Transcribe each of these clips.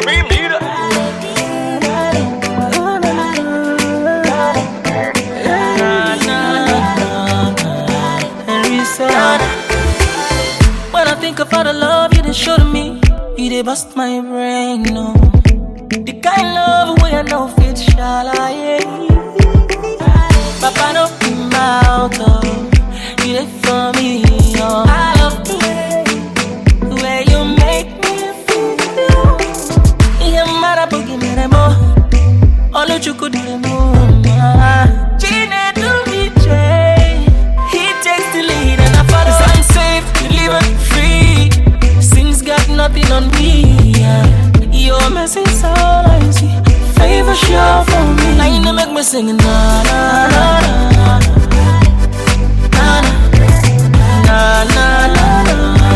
Supreme leader. When I think of all the love you done show to me, you did bust my brain, no. The kind love way I know fit shall I Papa no be mouth, oh. You did for me, oh. I love the way, the way you make me feel. Yeah, mara boogie mere mo, all you could do mo. Gina do me J, he takes the lead and I follow. Cause I'm safe, living free. Sins got nothing on me. Yeah. Your message all I see. Favor sure for me. Now you know make me sing na na na na na na na na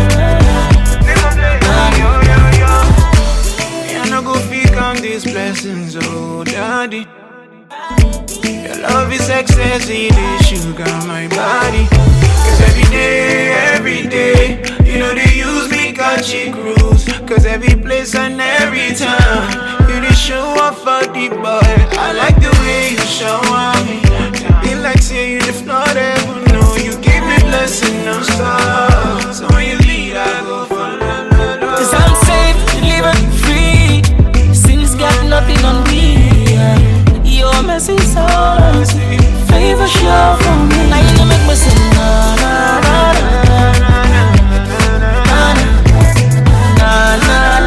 Me, I no go fit count these blessings, oh daddy. Your love is ecstasy, they sugar my body. Cause every day, every day, you know they use me catchy cruise. Cause every place and every time, you just show off for the boy. I like the way you show me. Be like say you if not ever know, you give me blessing no stop. So when you lead, I go follow. Cause I'm safe, living free. Sins got nothing on me. Yeah. Your message all I see. Favor sure for me. Now you know make me sing na na na na na na na na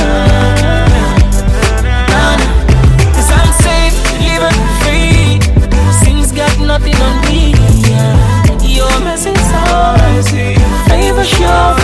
na na. Cause I'm safe, living free. Sins got nothing on me. Yeah. Your message all I see. Favor sure